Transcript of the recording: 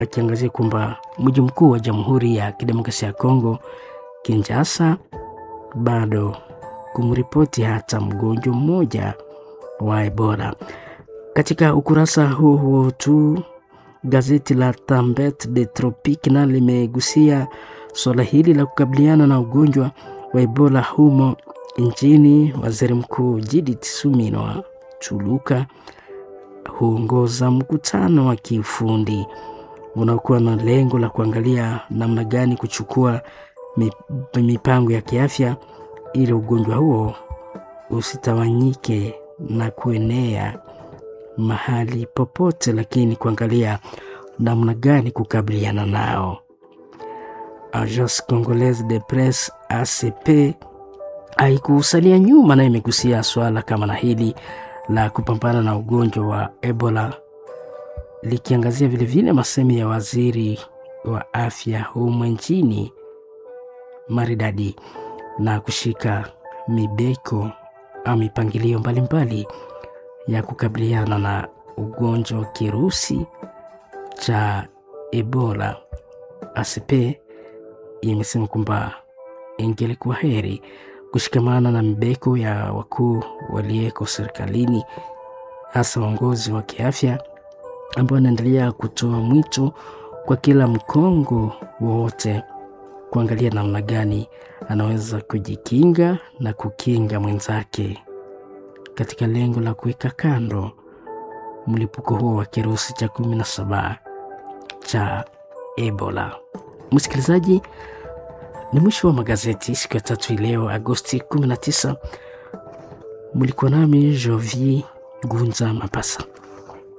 akiangazia kwamba mji mkuu wa Jamhuri ya Kidemokrasia ya Kongo Kinshasa bado kumripoti hata mgonjwa mmoja wa Ebola. Katika ukurasa huo huo tu gazeti la Tambet de Tropique na limegusia suala hili la kukabiliana na ugonjwa wa Ebola humo nchini. Waziri Mkuu Judith Suminwa Chuluka huongoza mkutano wa kiufundi unaokuwa na lengo la kuangalia namna gani kuchukua mipango ya kiafya ili ugonjwa huo usitawanyike na kuenea mahali popote, lakini kuangalia namna gani kukabiliana nao. Agence Congolaise de Presse ACP haikusalia nyuma na imegusia swala kama na hili la kupambana na ugonjwa wa Ebola likiangazia vilevile masemi ya waziri wa afya humu nchini maridadi na kushika mibeko au mipangilio mbalimbali ya kukabiliana na ugonjwa wa kirusi cha Ebola. ACP imesema kwamba ingelikuwa heri kushikamana na mibeko ya wakuu waliyeko serikalini, hasa waongozi wa kiafya ambao wanaendelea kutoa mwito kwa kila mkongo wowote kuangalia namna gani anaweza kujikinga na kukinga mwenzake katika lengo la kuweka kando mlipuko huo wa kirusi cha kumi na saba cha Ebola. Msikilizaji, ni mwisho wa magazeti siku ya tatu leo Agosti 19. Mlikuwa nami Jovi Gunza Mapasa.